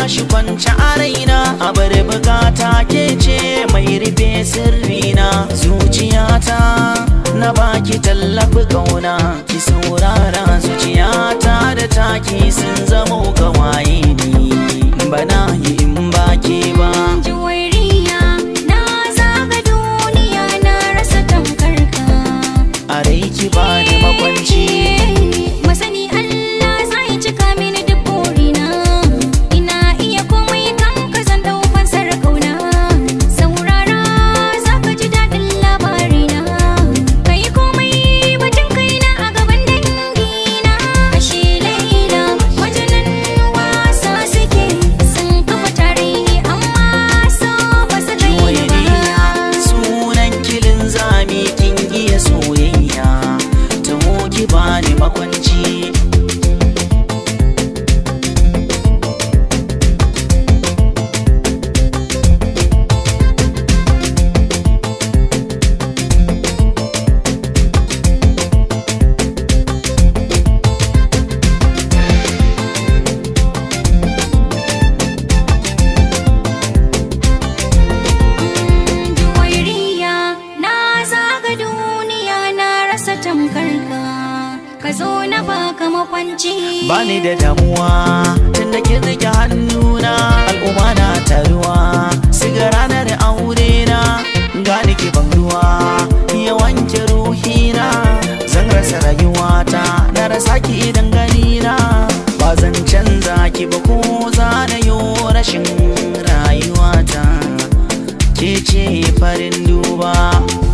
tashi kwanci a raina a bar bukata ke ce mai rufe sirrina zuciyata na baki tallafi kauna ki saurara zuciyata da taki sun zama gawaye ni bana yi in baki ba Juwariya na zaga duniya na rasa tamkar ka a rai ki bani makwanci Masani Allah zai cika mini duk burina Ina iya komai kan ka zan dau fansar kauna Saurara za ka ji daɗin labarina Kai komai batun kaina a gaban dangina Ashe Laila wajenan wasa suke Sun kafa tarihi amma so ba su kai ni Juwairiya ba sunan kilin zami kin iya soyayya taho ki bani makwanci Juwairiya na zaga duniya na rasa tamkar ka ka zo na baka makwanci bani da damuwa tun da kin rike hannuna al'umma na taruwa siga ranar aure na gani ki ban ruwa ya wanke ruhina zan rasa rayuwata na rasa ki idan gani na ba zan canza ki ba ko za na yi rashin rayuwata ke ce farin duba